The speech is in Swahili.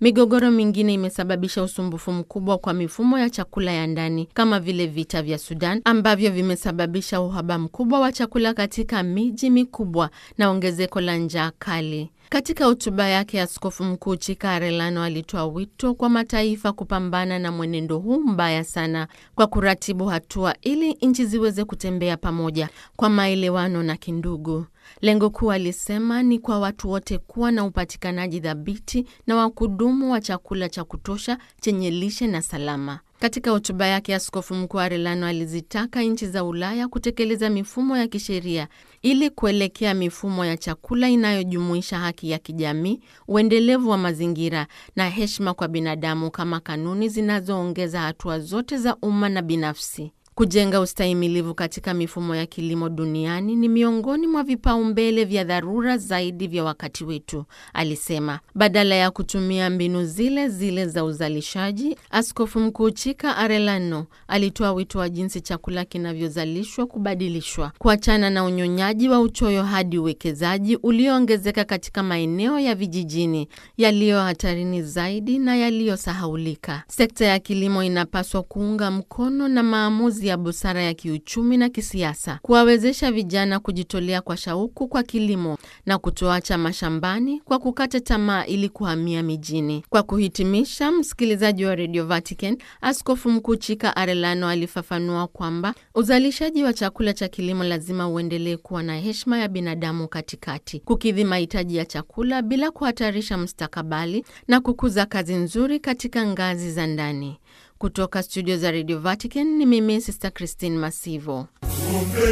Migogoro mingine imesababisha usumbufu mkubwa kwa mifumo ya chakula ya ndani kama vile vita vya Sudan ambavyo vimesababisha uhaba mkubwa wa chakula katika miji mikubwa na ongezeko la njaa kali. Katika hotuba yake, Askofu Mkuu Chika Arelano alitoa wito kwa mataifa kupambana na mwenendo huu mbaya sana kwa kuratibu hatua ili nchi ziweze kutembea pamoja kwa maelewano na kindugu. Lengo kuu, alisema, ni kwa watu wote kuwa na upatikanaji thabiti na wa kudumu wa chakula cha kutosha chenye lishe na salama. Katika hotuba yake, Askofu Mkuu Arelano alizitaka nchi za Ulaya kutekeleza mifumo ya kisheria ili kuelekea mifumo ya chakula inayojumuisha haki ya kijamii, uendelevu wa mazingira na heshima kwa binadamu kama kanuni zinazoongeza hatua zote za umma na binafsi. Kujenga ustahimilivu katika mifumo ya kilimo duniani ni miongoni mwa vipaumbele vya dharura zaidi vya wakati wetu, alisema. Badala ya kutumia mbinu zile zile za uzalishaji, Askofu Mkuu Chika Arelano alitoa wito wa jinsi chakula kinavyozalishwa kubadilishwa, kuachana na unyonyaji wa uchoyo hadi uwekezaji ulioongezeka katika maeneo ya vijijini yaliyo hatarini zaidi na yaliyosahaulika. Sekta ya kilimo inapaswa kuunga mkono na maamuzi ya busara ya kiuchumi na kisiasa, kuwawezesha vijana kujitolea kwa shauku kwa kilimo na kutoacha mashambani kwa kukata tamaa ili kuhamia mijini. Kwa kuhitimisha, msikilizaji wa Radio Vatican, Askofu Mkuu Chika Arelano alifafanua kwamba uzalishaji wa chakula cha kilimo lazima uendelee kuwa na heshima ya binadamu katikati, kukidhi mahitaji ya chakula bila kuhatarisha mustakabali na kukuza kazi nzuri katika ngazi za ndani. Kutoka studio za Radio Vatican ni mimi Sister Christine Masivo.